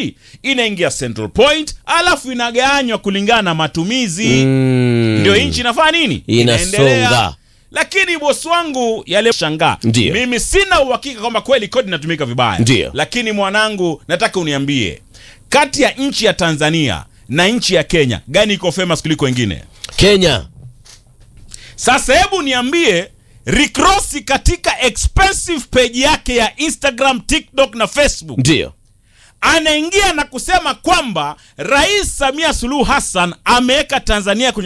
kodi inaingia Central Point, alafu inagawanywa kulingana na matumizi Mm. ndio nchi inafanya nini? Inasonga. Lakini bosi wangu yale shangaa, Ndio. mimi sina uhakika kwamba kweli kodi inatumika vibaya. Ndio. Lakini mwanangu, nataka uniambie kati ya nchi ya Tanzania na nchi ya Kenya gani iko famous kuliko wengine? Kenya. Sasa hebu niambie Rick Ross katika expensive page yake ya Instagram, TikTok na Facebook Ndio. anaingia na kusema kwamba Rais Samia Suluhu Hassan ameweka Tanzania kwenye